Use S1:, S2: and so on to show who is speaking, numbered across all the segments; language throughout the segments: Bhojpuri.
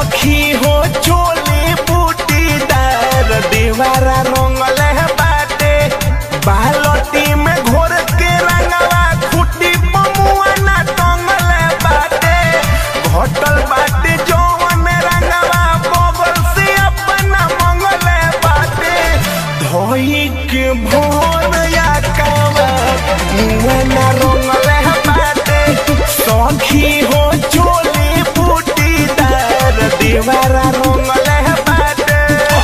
S1: सखी हो चोली बूटीदार दीवारा रंगले बाटे बालटी में घोर के रंगवा खुटी पमुआ ना टंगले बाटे घटल बाटे जौन रंगवा बगल से अपना मंगले बाटे धोई के भोर या कावा मुआ ना रंगले बाटे सखी हो चोली बूटीदार दीवारा रंगले बाटे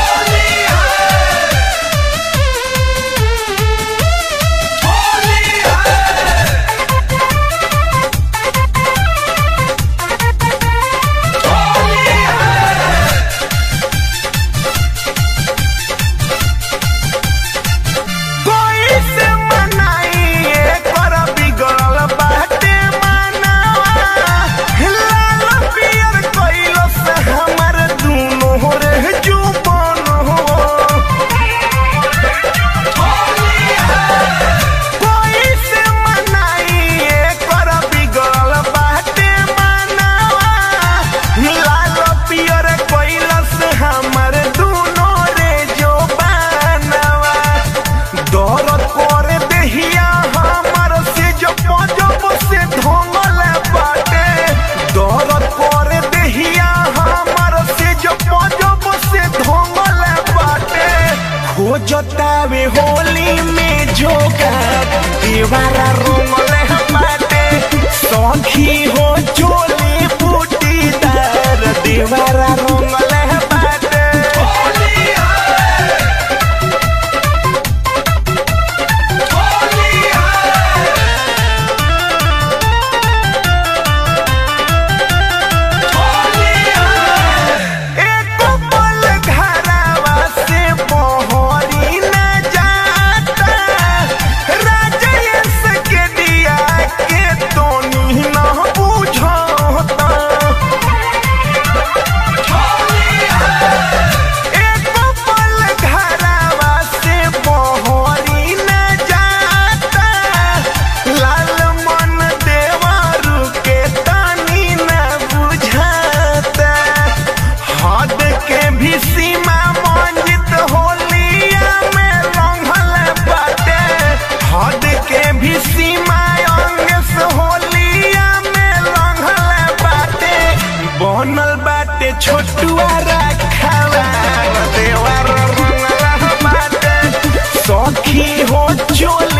S1: कोई से मनाई कर बिगड़ल बाटे मानवा लाल पियर कइलो से हमर दुनो रे जुबान हो कोई से मनाई कर बिगड़ल बाटे मानवा लाल पियर कइलो से हमर दुनो रे जुबानवा दौरत करे देहिया हमर से जो पजब से ढोंगल बाटे दौरत करे देहिया हमर से जो पजब से ढोंगल बाटे खोजतावे होली में जोगा दीवारा रोमल बाटे सखी हो चोली बूटीदार दीवारा रोमल बाटे एको पल घरवा से मोहरी न जाता राजेश के दिया के तोनी न बुझता एको पल घरवा से मोहरी न जाता लाल मन देवारू के तानी न बुझाता हद के भी सीमा मंजित होलिया में लंघल बाटे हद के भी सीमा अंग से होलिया में लंघल बाटे बनल बाटे छोटुआ रखावा देवर रंगला बाटे सखी हो चोल